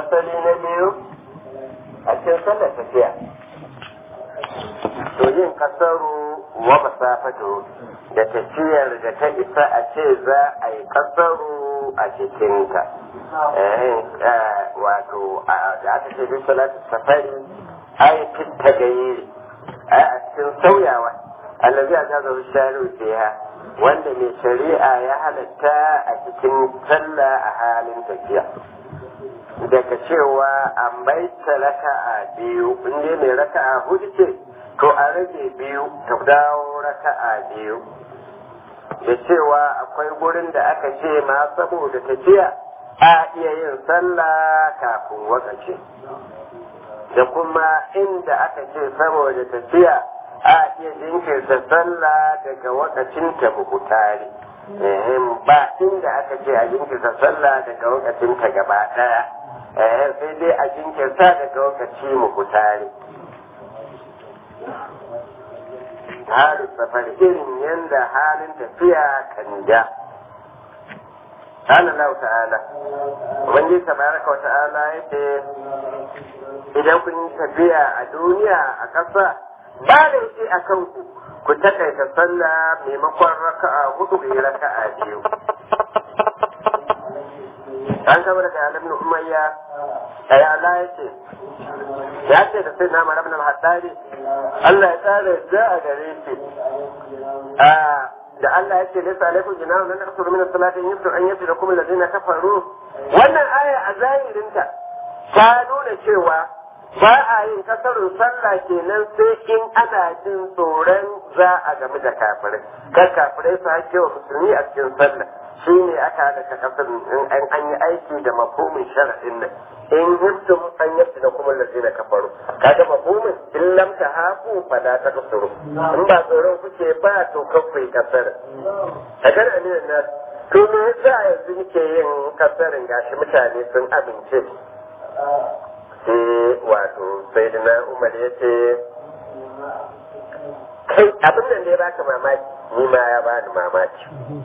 fasali na biyu a cikin sallar tafiya to yin kasaru wa masafatu da tafiyar da ta isa a ce za a yi kasaru a cikinta wato da aka ce bin salatu safari ai fitta gairi ai a cikin sauyawa allazi a jaza shari'u fiha wanda mai shari'a ya halatta a cikin sallah a halin tafiya daga cewa an bai raka'a biyu inda mai raka'a hudu ce to a rage biyu ta dawo raka'a biyu da cewa akwai gurin da aka ce ma saboda tafiya a iya yin sallah kafin wakaci da kuma inda aka ce saboda tafiya a iya jinkirta sallah daga wakacin ta bukutari ba inda aka ce a jinkirta sallah daga wakacin ta gaba daya sai dai a jinkirta daga wakaci bukutari halin safar irin yadda halin tafiya kan ja قال الله تعالى wanda tabaraka wa ta'ala yace idan kun yi tafiya a duniya a ƙasa ba da yake a kanku ku takaita sallah maimakon raka'a hudu ku yi raka'a biyu an kama daga alim na umayya ay Allah yace ya ce da sai na mara ibn al-haddari Allah ya tsara da a gare shi da Allah ya ce laysa alaikum junahun lan taqsuru min as-salati in yabtu an yaftidakum alladhina kafaru wannan aya a zahirinta ta nuna cewa ba a yin kasarun sallah kenan sai in ana jin tsoron za a game da kafirai kar kafirai su hake wa musulmi a cikin sallah shi ne aka haɗa ka kasar in an yi aiki da mafhumin sharaɗin nan in hibtum an yabta da kuma lazina kafaru kaga mafhumin in lam ta haku fala ta kasuru in ba tsoron kuke ba to kafai kasar a kan aminan na to me yasa yanzu nake yin kasarin gashi mutane sun amince sai wato sai da na umar ya ce kai abin nan da ya baka mamaki ni ma ya bani mamaki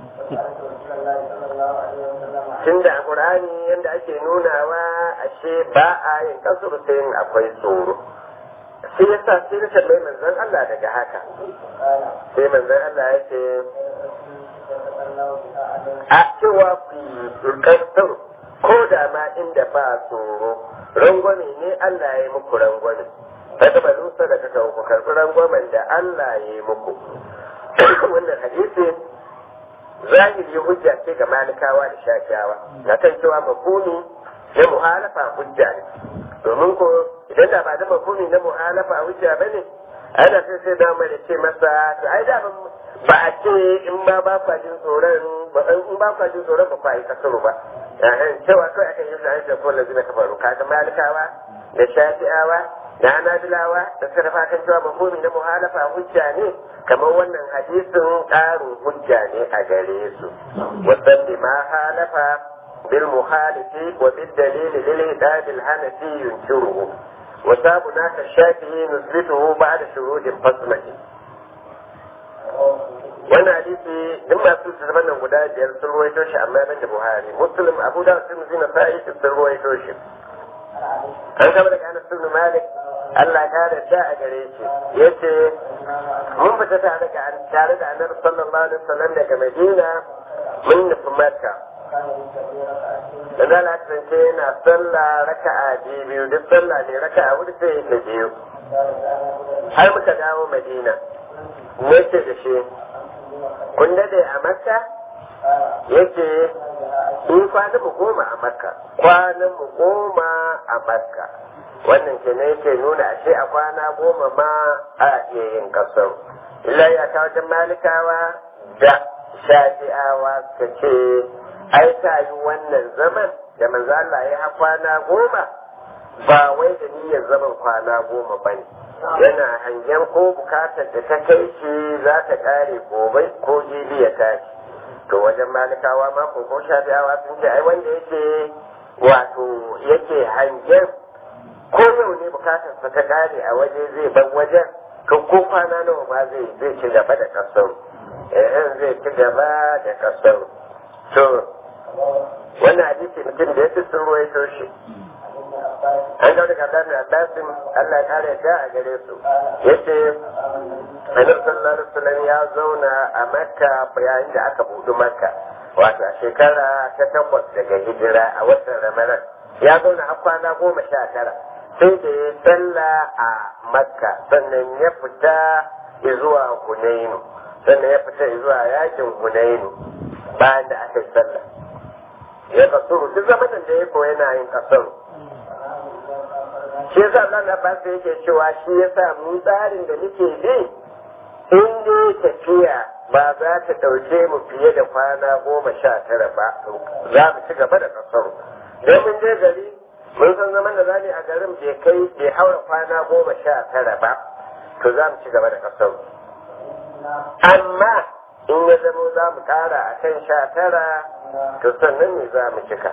tun da ƙur'ani yadda ake nunawa ashe ba a yin kasur sai yin akwai tsoro sai ya sa sai na tambayi manzon Allah daga haka sai manzon Allah ya ce a cewa ku yi kasur ko da ma inda ba tsoro rangwame ne Allah ya yi muku rangwame kada ba lusa da kaka ku karɓi rangwamen da Allah ya yi muku wannan hadisi zahiri hujja ce ga malikawa da shafiyawa na kan cewa mafuni na muhalafa hujja ne domin ko idan da ba da mafuni na muhalafa hujja ba ne ana sai sai da mai ce masa to ai da ba a ce in ba ba kwa jin tsoron in ba kwa jin tsoron ba kwa yi kasaru ba cewa kawai aka yi zai da kowane zina kafaru kaga malikawa da shafi'awa da hanabilawa da suka dafa kan cewa mafhumi na muhalafa hujja ne kamar wannan hadisin ƙarin hujja ne a gare su wasan bi ma halafa bil muhalifi wa bil dalili lil hidad al hanafi yunkiruhu wa sabuna ka shafi'i nusbituhu ba'da shurudin fasmahi wannan hadisi duk masu littattafan nan guda biyar sun ruwaito shi amma ban da buhari muslim abu da sun zina sa'i sun ruwaito shi an kama daga anas ibn malik Allah ya da ta a gare shi yace mun fita tare da tare da annabi sallallahu alaihi wasallam daga madina mun nufi makka da zala kasance yana sallah raka'a biyu duk sallah ne raka'a hudu sai ta biyu har muka dawo madina yace da shi kun dade a makka yake in kwanan mu goma a makka kwanan mu goma a makka wannan ke ne yake nuna ashe a kwana goma ma a iya yin kasar illa ya kawo wajen malikawa da shafi'awa suka ce ai ta yi wannan zaman da manzo Allah ya ha kwana goma ba wai da niyyar zaman kwana goma ba ne yana hangen ko bukatar da ta kai shi za ta kare gobe ko jibi ya tashi to wajen malikawa ma ko ko shafi'awa sun ce ai wanda yake wato yake hangen ko yau ne bukatar sa ta kare a waje zai ban wajen to ko kwana nawa ma zai zai ci gaba da kasar eh zai ci gaba da kasar to wannan hadisi mutum da yake sun ruwaito shi an kawo daga Abdullahi Abbasin Allah ya kare ta a gare su yace Annabi sallallahu alaihi wasallam ya zauna a Makka yayin da aka buɗe Makka wato a shekara ta takwas daga hijira a watan Ramadan ya zauna har kwana goma sha tara sai da ya salla a Makka sannan ya fita zuwa Hunainu sannan ya fita zuwa yakin Hunainu bayan da aka yi sallah ya kasuru duk zamanin da ya koya yana yin kasaru shi yasa Allah na ba yake cewa shi yasa mu tsarin da muke bi in dai tafiya ba za ta ɗauke mu fiye da kwana goma sha tara ba za mu ci gaba da kasaru don mun je gari mun san zaman da za a garin bai kai bai haura kwana goma sha tara ba to za mu ci gaba da kasaru amma in ya zamo za mu ƙara a kan sha tara to sannan ne za mu cika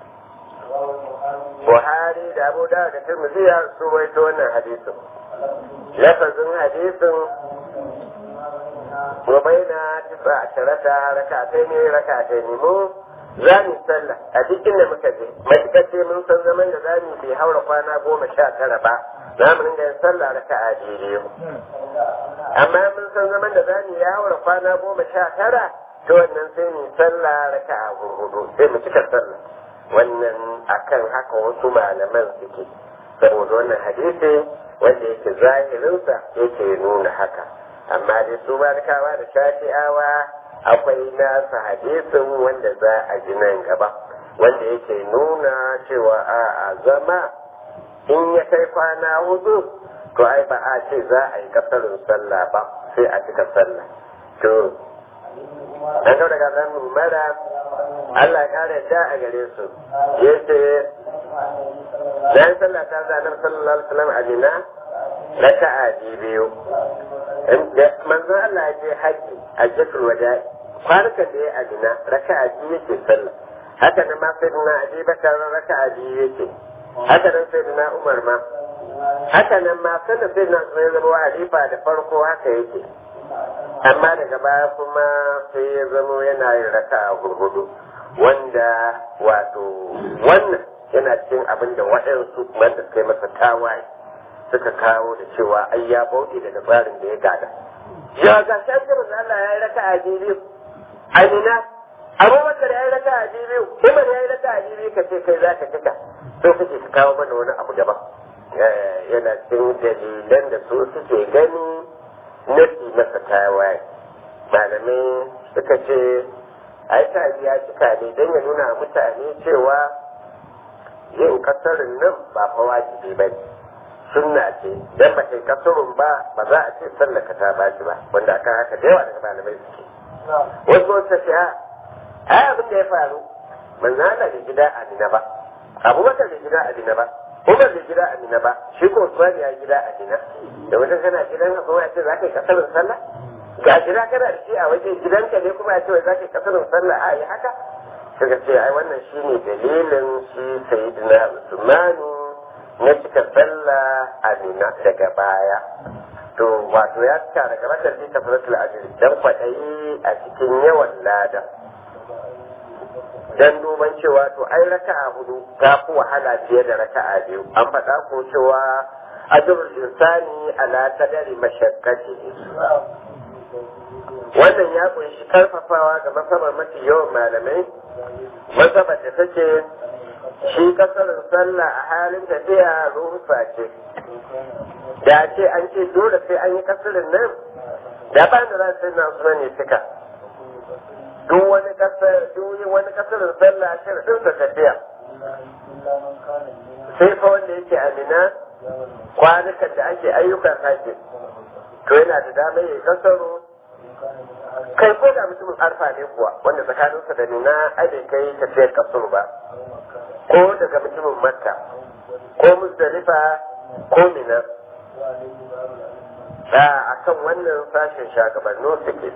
Buhari da Abu da da Tirmidhi ya su waito wannan hadisin. Lafazin hadisin wa baina tisa asharata rakatai ne rakatai ne mu za mu sallah a cikin da muka je matukar ce mun san zaman da za mu bai haura kwana goma sha tara ba za mu ringa yin sallah raka'a biyu amma mun san zaman da za mu ya haura kwana goma sha tara to wannan sai mu sallah raka'a hudu sai mu cika sallah wannan akan haka wasu malaman suke saboda wannan hadisi wanda yake zahirinsa yake nuna haka amma dai su barkawa da shafi'awa akwai nasa hadisin wanda za a ji nan gaba wanda yake nuna cewa a zama in ya kai kwana hudu to ai ba a ce za a yi kasarin sallah ba sai a cika sallah to an kau daga zan mara Allah ya kare da a gare su yace dan sallah ta zanar sallallahu alaihi wasallam a Mina raka'a biyu manzon Allah ya je haji a Jatul Wada'i kwanukan da ya a Mina raka'a biyu yake sallah haka nan ma sai na Abi Bakar raka'a biyu yake haka nan sai na Umar ma haka nan ma sannan sai na Usman zama halifa da farko haka yake amma daga baya kuma sai ya zamo yana yin raka'a gurgudu wanda wato wannan yana cikin abin da waɗansu wanda suka yi masa tawaye suka kawo da cewa ai ya bauɗe daga tsarin da ya gada. Ya ga shan jirin Allah ya yi raka a biyu. Amina, Abubakar ya yi raka a biyu, Umar ya yi raka a biyu ka ce kai za ka cika. So kake ka kawo mana wani abu daban. Yana cikin dalilan da su suke gani nufi masa tawaye. Malamai suka ce ai ta ya cika ne don ya nuna mutane cewa yin kasarin nan ba fa wajibi ba ne. sunna ce dan ba kai kasurun ba ba za a ce sallaka ta ba shi ba wanda aka haka da yawa daga malamai suke wasu wasu ce a ai abin da ya faru manzo Allah bai gida a Mina ba Abubakar bai gida a Mina ba Umar bai gida a Mina ba shi ko Usman ya gida a Mina da wajen kana gidan ka kuma ya ce za ka yi kasarin sallah ga gida kana da shi a waje gidanka ne kuma ya ce za ka yi kasarin sallah a yi haka suka ce ai wannan shine dalilin shi sayyidina Usmanu na cika sallah a nuna daga baya to wato ya cika daga matar ta furatul ajiri dan kwaɗayi a cikin yawan lada dan duban cewa to ai raka'a hudu ta fi wahala fiye da raka'a biyu an faɗa ko cewa ajrul insani ala qadari mashaqqatihi wannan ya kunshi karfafawa ga masabar mafi yawan malamai masabar da take shi kasarin sallah a halin tafiya rufa ce da ce an ce dole sai an yi kasarin nan da ba da za su na suna ne suka duk wani kasar duk wani kasarin sallah shirin sa tafiya sai fa wanda yake amina kwanukan da ake ayyukan haji to yana da damar ya kasaro kai ko da mutumin arfa ne kuwa wanda tsakaninsa da nuna ai bai kai tafiyar kasar ba ko daga mutumin makka ko musdalifa ko mina da a kan wannan sashen shagabannin suke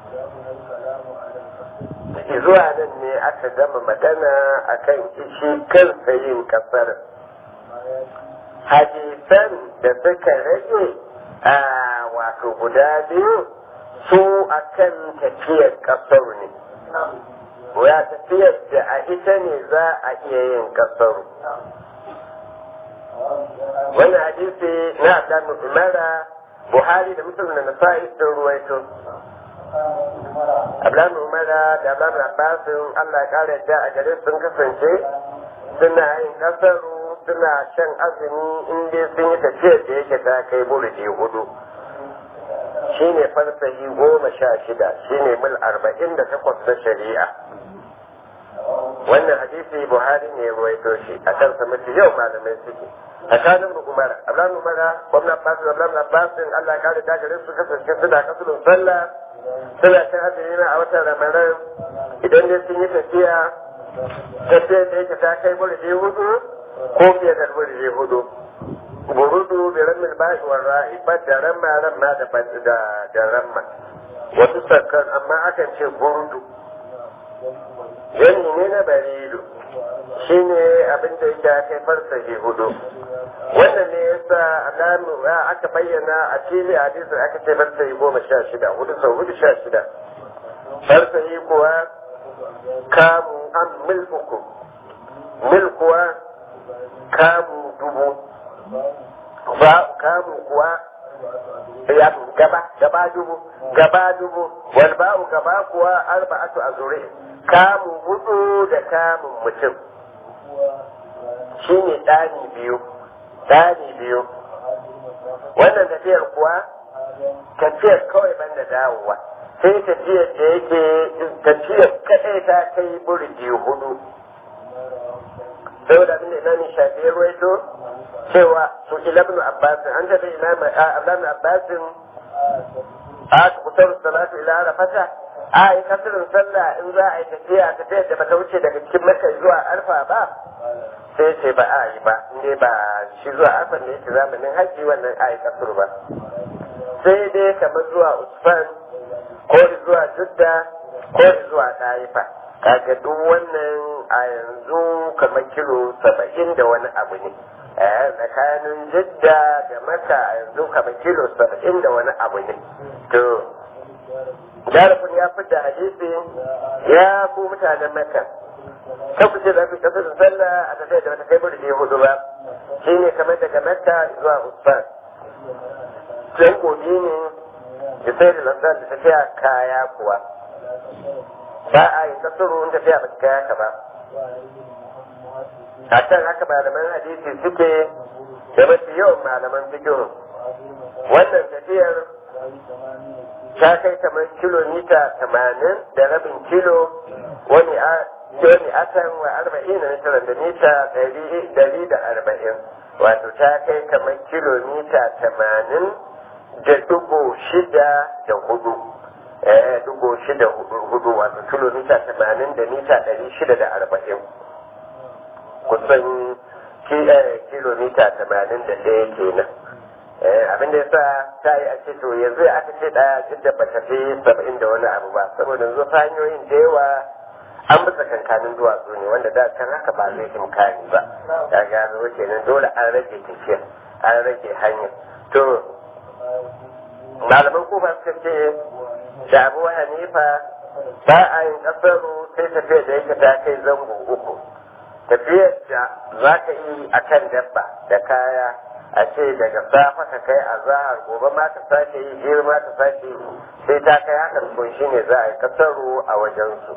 zuwa nan ne aka gama magana a kan ishi kansa yin kasar hadisan da suka rage a wato guda biyu su akan tafiyar kasar ne ya tafiyar da a ita ne za a iya yin kasaru wannan hadisi na Abdul Umara Buhari da Muslim da Nasa'i sun ruwaito Abdullahi Umara da Abdullahi Abbas Allah ya kare da a gare sun kasance suna yin kasaru suna shan azumi in dai sun yi tafiyar da yake ta kai burji hudu shine farsahi goma sha shida shine mil arba'in da takwas na shari'a wannan hadisi buhari ne ya ruwaito shi a kan sa mafi yau malamai suke a kanin umara ablan umara gwamnan basu da ablan abbasin allah kare da gare su kasance suna kasulun sallah suna cin azumi na a watan ramadan idan dai sun yi tafiya tafiyar da yake ta kai burje hudu ko fiye da burje hudu burudu da ramin bashi wa ra'i ba da ramma ramma da da ramma wasu sakkan amma akan ce burudu yanni ne na baridu shi ne abin da ya kai farsahi hudu wannan ne ya sa alamu aka bayyana a fili a hadisin aka ce farsahi goma sha shida hudu sau hudu sha shida farsahi kuwa kamu an mil uku mil kuwa kamu dubu ba kamu kuwa ya gaba gaba dubu gaba dubu wal ba'u gaba kuwa arba'atu azuri kamu hudu da kamun mutum shine ɗani biyu ɗani biyu wannan tafiyar kuwa tafiyar kawai banda dawowa sai tafiyar da yake tafiyar kaɗai ta kai burji hudu saboda abin da imamin shafi ruwaito cewa su ilabnu abbasin an tafi ilabnu abbasin a kusan salatu ila arafata a yi kasirin sallah in za a yi tafiya tafiyar da bata wuce daga cikin maka zuwa arfa ba sai ce ba a yi ba inda ba shi zuwa arfa ne yake zamanin haji wannan a yi kasir ba sai dai kamar zuwa usman ko zuwa judda ko zuwa ɗaifa kaga duk wannan a yanzu kamar kilo saba'in da wani abu ne tsakanin jidda da maka a yanzu kamar kilo saba'in da wani abu ne to Jarafin ya fita hadisi ya ku mutanen Makka. Kan ku ce za ku tafi da sallah a tafiya da wata kai burje hudu ba. Shi ne kamar daga Makka zuwa Usman. Can gobe ne da sai da lantar da tafiya kaya kuwa. Ba a yi kasuru in tafiya ba kaya ka ba. A can haka malaman hadisi suke da mafi yawan malaman fikihu. Wannan tafiyar ta kai kamar kilomita tamanin da rabin kilo wani a wani atan wa arba'in na tara da mita dari da arba'in wato ta kai kamar kilomita tamanin da dubu shida da hudu eh dubu shida hudu wato kilomita tamanin da mita dari shida da arba'in kusan kilomita tamanin da ɗaya kenan abin da yasa ta yi a ce to yanzu aka ce ɗaya duk da ba tafi saba'in da wani abu ba saboda yanzu ta hanyoyin da yawa an bisa kankanin duwatsu ne wanda da can haka ba zai imkani ba ya gano kenan dole an rage tafiya an rage hanya to malaman kofa suka ce da abu hanifa ba a yin kasaru sai tafiyar da yake ta kai zango uku tafiyar da za ka yi a kan dabba da kaya a ce daga safa ka kai a zahar gobe ma ka sake yi jiya ma ka sake yi sai ta kai hakan kun shi ne za a yi kasaru a wajensu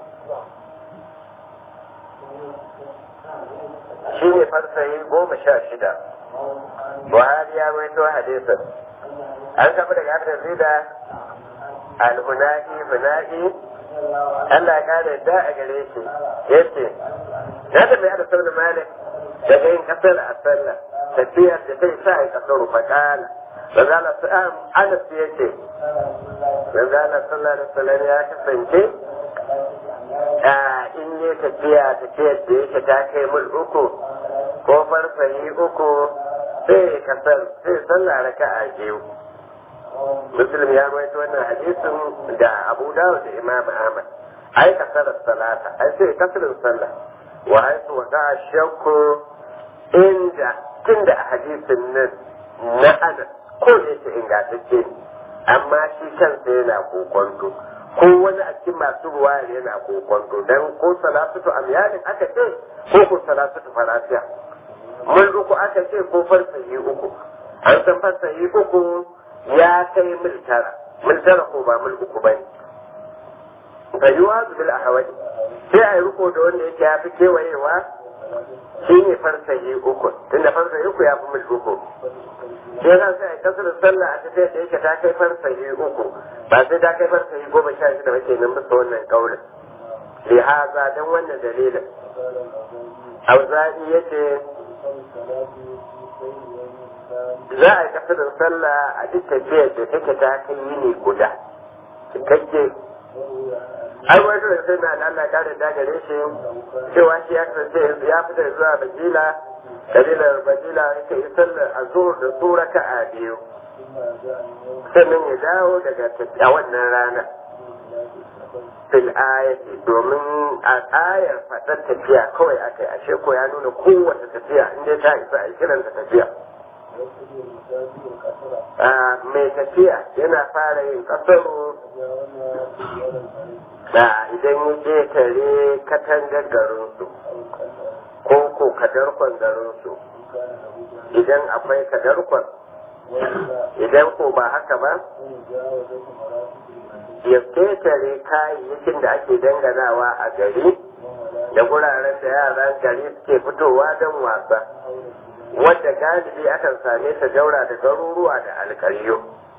shi ne farsayi goma sha shida buhari ya maito hadisin an kafa daga abin zida al-huna'i huna'i Allah ya kare da a gare shi yace na da mai da sauna malik daga yin kasar a sallah tafiyar da zai sa ya kasar fakala Manzala sa'am Anas ya ce, Manzala sallallahu alaihi wasallam ya kasance a in ne tafiya tafiyar da yake ta kai mul uku ko farfari uku sai kasar sai sallah raka'a biyu. Muslim ya rawaito wannan hadisin da Abu Dawud da Imam Ahmad. Ai kasar salata, ai sai kasarin sallah. Wa ai su wata shakku inda tunda a hadisin nan na Anas ko da yake ingantacce ne amma shi kansa yana kokonto ko wani a cikin masu ruwa yana kokonto dan ko salatutu amyalin aka ce ko ko salatutu farafiya mul uku aka ce ko farsahi uku an san farsahi uku ya kai mil tara mil tara ko ba mil uku ba ne ga yiwa bil ahawadi sai a yi riko da wanda yake ya fi kewayewa shi ne farsahi uku tunda farsahi uku ya fi mil uku shi yasa sai a kasar sallah a tafiya da yake ta kai farsahi uku ba sai ta kai farsahi goma sha shida ba kenan bisa wannan kaulin lihaza don wannan dalilin auza'i yace za a yi kasar sallah a duk tafiyar da take ta kai yini guda cikakke ai wani da sai na Allah kare da gare shi cewa shi ya kasance ya fita zuwa bajila kabilar bajila yake yi sallar azur da su raka'a biyu sannan ya dawo daga a wannan rana fil ayati domin a ayar fadar tafiya kawai aka yi ashe ko ya nuna kowace tafiya inda ta isa a kiranta tafiya mai tafiya yana fara yin kasaro da idan ya je tare katangar garinsu ko ko kadarkon garinsu idan akwai kadarkon idan ko ba haka ba ya ketare kayayyakin da ake danganawa a gari da guraren da yaran gari suke fitowa don wasa wadda galibi akan same ta daura da garuruwa da alkaryo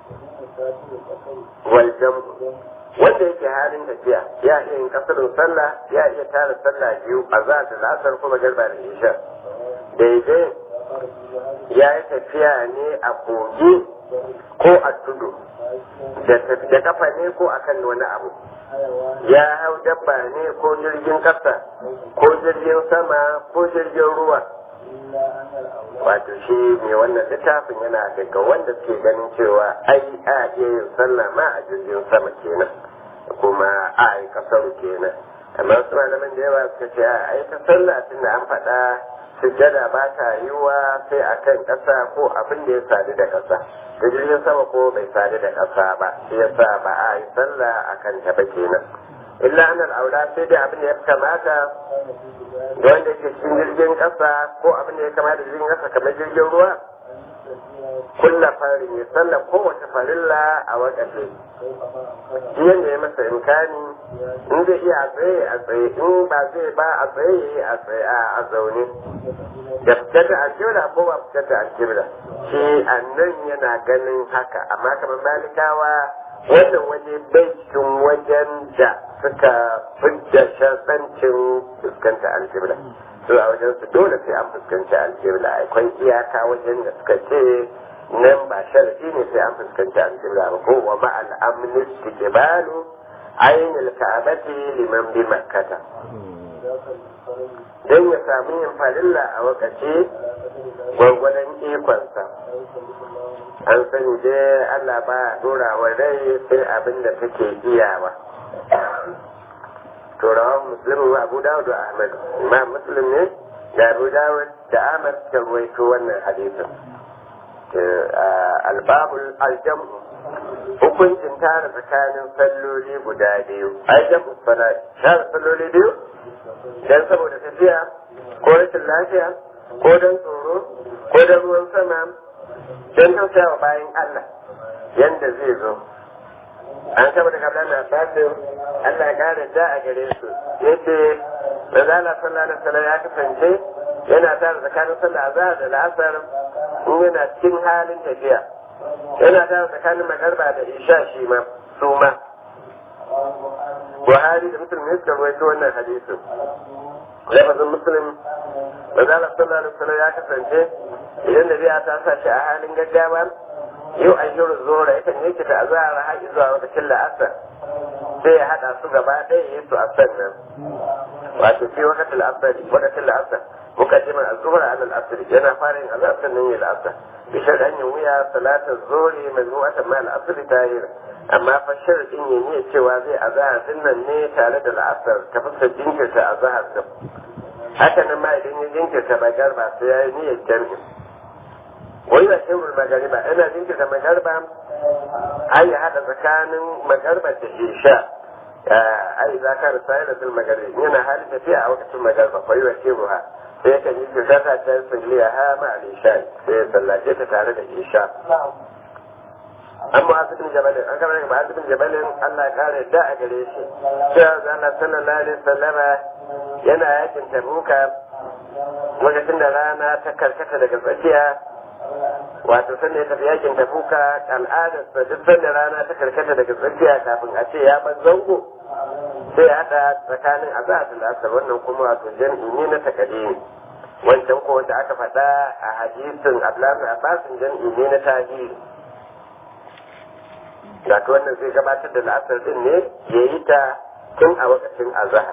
waljam wanda yake halin tafiya ya iya yin kasarin sallah ya iya tara sallah biyu a za da lasar kuma garba da isha daidai ya yi tafiya ne a kogi ko a tudu da kafa ne ko akan wani abu ya hau dabba ne ko jirgin kasa ko jirgin sama ko jirgin ruwa wato shi mai wannan littafin yana daga wanda suke ganin cewa ai a iya yin sallah ma a jirgin sama kenan kuma a yi kasaru kenan amma su malaman da yawa suka ce a yi ta sallah tun da an faɗa sujjada ba ta yiwa sai a kan ƙasa ko abin da ya sadu da ƙasa da jirgin sama ko bai sadu da ƙasa ba shi yasa ba a yi sallah a kan ta ba kenan illa annal aula sai dai abin da ya kamata da wanda ke cikin jirgin ƙasa ko abin da ya kamata jirgin ƙasa kamar jirgin ruwa kulla farin ya sallah kowace farilla a wakafe shi yadda ya masa imkani in zai iya a tsaye a tsaye in ba zai ba a tsaye ya yi a tsaye a zaune da fitar da aljibla ko ba fitar da aljibla shi annan yana ganin haka amma kamar malikawa wannan waje bai cikin wajen da suka fidda shasancin fuskanta aljibla su a wajen su dole sai an fuskanci aljibla akwai iyaka wajen da suka ce nan ba sharadi ne sai an fuskanci aljibla ba ko wa ma al'amni istiqbalu ainul ka'bati liman bi makkata dan ya samu yin farilla a wakaci gwagwadon ikonsa an sani dai Allah ba dora wa rai sai abin da take iyawa to rawan muslim wa abu dawud da ahmad imam muslim ne da abu dawud da ahmad ta ruwaito wannan hadisin albabul aljam hukuncin tara tsakanin salloli guda biyu aljam salat tara salloli biyu dan saboda tafiya ko rashin lafiya ko dan tsoro ko dan ruwan sama dan tausayawa bayan Allah yanda zai zo an saba da kablan na fasin Allah ya kare da a gare su yace manzala sallallahu alaihi wasallam ya kasance yana tare tsakanin sallah azhar da la'asar in yana cikin halin tafiya yana tare tsakanin magarba da isha shi ma su ma Buhari da Muslim ne suka rawaito wannan hadisin lafazin Muslim manzala sallallahu alaihi wasallam ya kasance idan da biya ta sa shi a halin gaggawa yau a yi zora yakan yake ta azara har zuwa lokacin la'asar sai ya haɗa su gaba ɗaya ya yi su a sannan wato fi wakatin la'asar wakatin la'asar mukaddimar azhar ala al-asr yana fara yin azhar sannan ya la'asar bi shar'an yin wuya salatar zuri majmu'atan ma al-asr tahir amma fa sharadin ya ne cewa zai azhar din nan ne tare da la'asar ta fuskar jinkirta azhar din haka nan ma idan ya jinkirta magarba sai ya yi niyyar jami'in wani da shehul magariba yana jinkirta magarba ai ya haɗa tsakanin magarba da isha ai za ka rasa yana fil magarba yana halin tafiya a lokacin magarba kwai wa shehuha sai kan yi kirkata ta salliya ha ma al-isha sai ya sallace ta tare da isha amma asibin jabalin an kama daga asibin jabalin Allah ya kare da a gare shi cewa Allah sallallahu alaihi wasallama yana yakin tabuka lokacin da rana ta karkata daga tsakiya wato sanda ya tafi yakin tabuka al'adarsa duk sanda rana ta karkata daga tsakiya kafin a ce ya ban zango sai hada tsakanin azhar da asar wannan kuma wato jam'i ne na takadimi wancan ko wanda aka faɗa a hadisin Abdullahi Abbas jam'i ne na tahiri wato wannan zai gabatar da la'asar din ne ya yi ta tun a lokacin azhar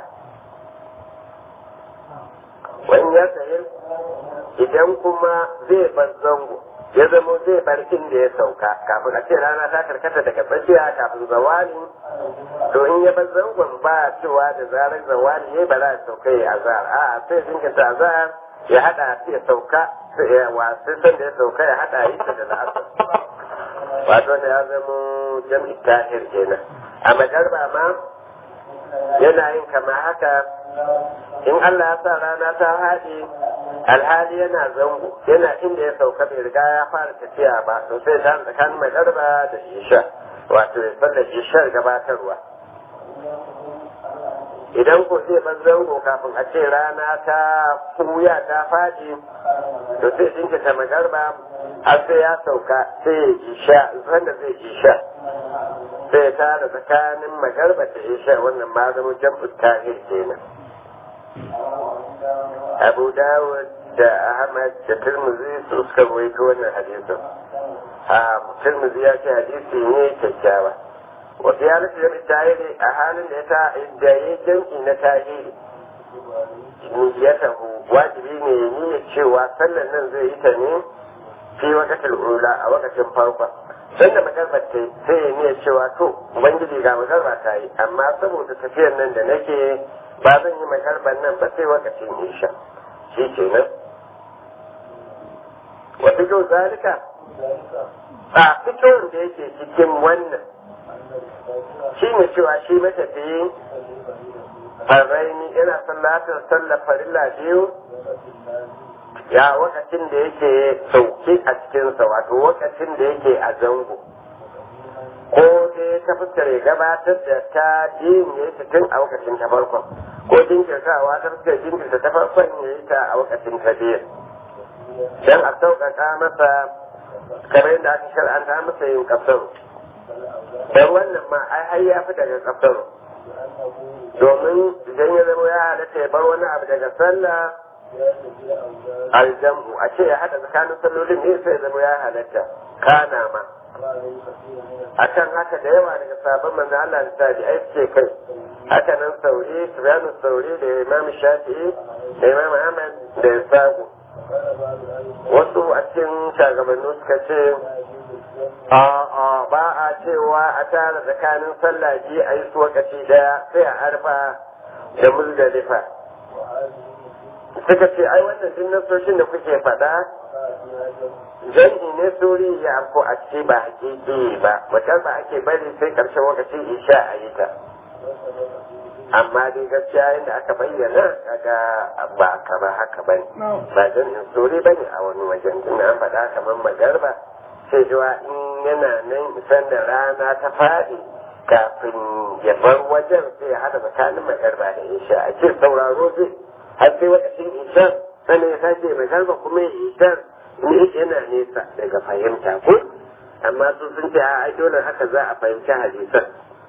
wani ya sayi idan kuma zai bar zango ya zamo zai bar inda ya sauka kafin a ce rana ta karkata daga tsakiya kafin zawali to in ya bar zangon ba cewa da zarar zawali ya ba za a sauka ya azhar a sai jinkirta azhar ya hada ya sauka wasu san da ya sauka ya hada yi da la'asar wato da ya zamo jam'i tahir kenan a magarba ma yana yin kama haka in Allah ya sa rana ta haɗe alhali yana zango yana inda ya sauka bai riga ya fara tafiya ba to sai ta tsakanin magarba da isha wato ya sallar ishar gabatarwa idan ko zai bar zango kafin a ce rana ta kuya ta faɗi to sai jinkirta magarba har sai ya sauka sai ya isha wanda zai isha sai ta da tsakanin magarba da isha wannan ma zama jam'u tahir kenan abu dawud da ahmad da turmuzi su suka rawaito wannan hadisin a turmuzi ya ce hadisi ne kyakkyawa wasu ya nufi da tahiri a halin da ya ta da ya jam'i na tahiri niyyatahu wajibi ne ya niyya cewa sallan nan zai yi ta ne fi wakatul ula a wakacin farkon sanda magarba ta sai ya niyya cewa to ubangiji ga magarba ta yi amma saboda tafiyar nan da nake ba zan yi magarban nan ba sai wakacin isha shi ke nan wata kyau zalika a fitowar da yake cikin wannan shi ne cewa shi matafiyi farraini yana sallatar sallar farilla biyu ya wakacin da yake sauke a cikinsa wato wakacin da yake a zango ko dai ta fuskar ya gabatar da ta yin ya yi tun a wakacin ta farkon ko jinkirtawa ta fuskar jinkirta ta farkon ya yi ta a wakacin ta biyu don a sauƙaƙa masa kamar yadda aka shar'anta masa yin kasaru don wannan ma ai har ya fi daga kasaru domin idan ya zama ya halatta ya bar wani abu daga sallah aljamu a ce ya haɗa tsakanin sallolin ne sai zama ya halatta kana ma a kan haka da yawa daga sabon manzo Allah da tabi ai ce kai haka nan sauri Sufyanu sauri da Imam Shafi'i da Imam Ahmad da Isaku wasu a cikin shagabannu suka ce a ba a cewa a tara tsakanin sallah ji a yi su wakaci daya sai a arfa da muzdalifa suka ce ai wannan duk nasoshin da kuke faɗa jan'i ne suri ya afko a ce ba hakiki ba wata ba ake bari sai ƙarshen lokacin isha a yi ta amma dai gaskiya yadda aka bayyana kaga ba kama haka ba ne ba jan'in suri ba ne a wani wajen tun an faɗa kamar magarba sai zuwa in yana nan isan da rana ta faɗi kafin ya bar wajen sai ya haɗa tsakanin magarba da isha a ce sauraro zai har sai wakacin ishar sannan ya sace mai garba kuma ya ishar ne yana nesa daga fahimta ko amma su sun ce a dole haka za a fahimci hadisan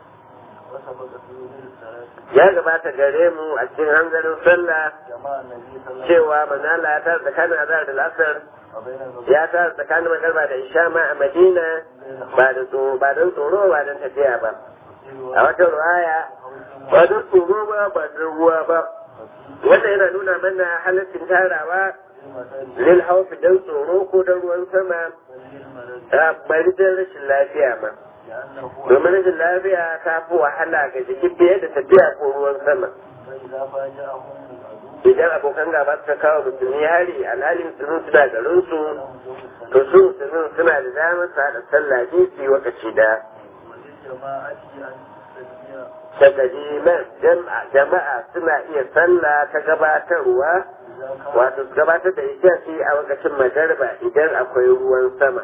ya gabata gare mu a cikin hanzarin sallah cewa manala ya tara tsakanin azhar da lasar ya tara tsakanin magarba da isha ma a madina ba da tsoro ba don tsoro ba don tafiya ba a wata ruwaya ba don tsoro ba ba don ruwa ba wannan yana nuna mana halittin tarawa lil haufi don tsoro ko don ruwan sama bari don rashin lafiya ma domin rashin lafiya ta fi wahala ga jiki fiye da tafiya ko ruwan sama idan abokan gaba suka kawo musulmi hari alhalin musulmi suna garin su to su musulmi suna da damar su haɗa sallah ne su yi wakaci da takadiman jama'a suna iya sallah ta gabatarwa wato su gabatar da isha'i a lokacin magarba idan akwai ruwan sama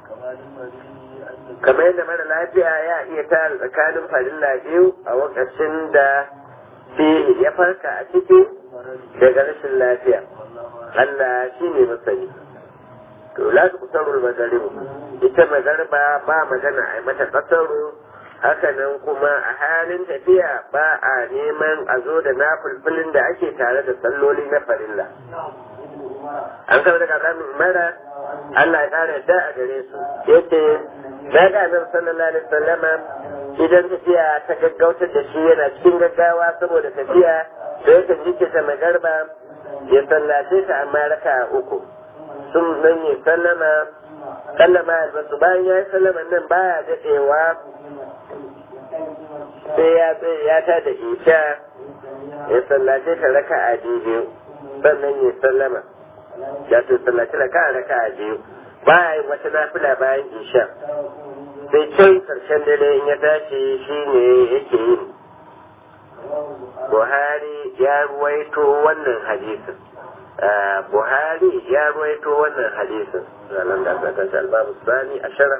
kamar yadda mara lafiya ya iya tara tsakanin farilla biyu a lokacin da ya farka a ciki daga rashin lafiya Allah shi ne masani to la ta kusurul magaribu ita magarba ba magana a mata kasaru hakanan kuma a halin tafiya ba a neman a zo da na fulfulin da ake tare da salloli na farilla an kama daga zamin mara Allah ya kara yadda a gare su yace na ga nan sallallahu alaihi wasallama idan tafiya ta gaggautar da shi yana cikin gaggawa saboda tafiya da yakan jike ta magarba ya sallace ta amma raka uku sun nan ya sallama sallama albasu bayan ya yi sallama nan baya daɗewa sai ya tsaye ya ta da isha ya sallace ta raka a biyu sannan ya sallama ya to sallace raka a raka a biyu baya yin wata nafila bayan isha sai can karshen dare in ya tashi shi ne yake yin buhari ya ruwaito wannan hadisin buhari ya ruwaito wannan hadisin zanen da aka tashi albabu sani a shara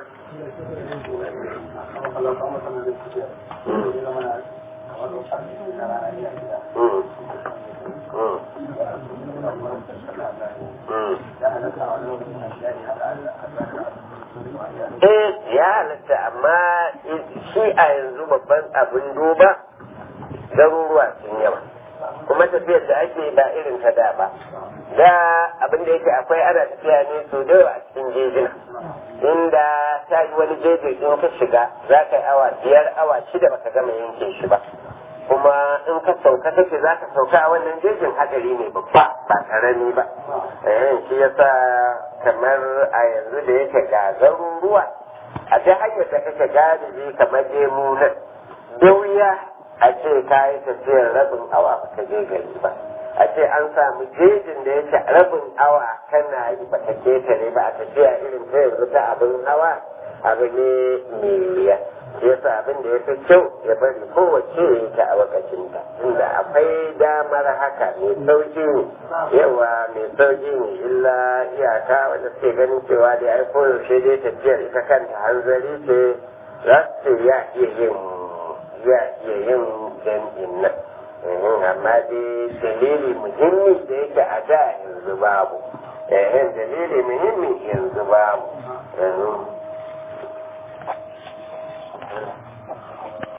Eh ya halatta amma shi a yanzu babban abin duba garuruwa sun yawa kuma tafiyar da ake ba irin ta da ba da abin da yake akwai ana tafiya ne so da yawa a cikin jejina inda ta yi wani jeji in ka shiga za ka yi awa biyar awa shida baka gama yanke shi ba kuma in ka sauka kake za ka sauka a wannan jejin hadari ne babba ba karami ba eh shi yasa kamar a yanzu da yake ga garuruwa a ta hanyar da kake galibi kamar jemu nan da wuya a ce ka yi tafiyar rabin awa ba ka je gari ba a ce an samu jejin da yake rabin awa kana yi ba ka ketare ba a tafiya irin ta yanzu ta abin hawa abu ne mai wuya shi yasa abin da ya fi kyau ya bari kowace ya yi ta a lokacin ta inda akwai damar haka mai sauki ne yawa mai sauki ne illa iyaka wanda suke ganin cewa dai ai koyaushe dai tafiyar ita kanta hanzari ce za su ce ya iya yin ya iya yin jam'in nan amma dai dalili muhimmi da yake a da yanzu babu dalili muhimmi yanzu babu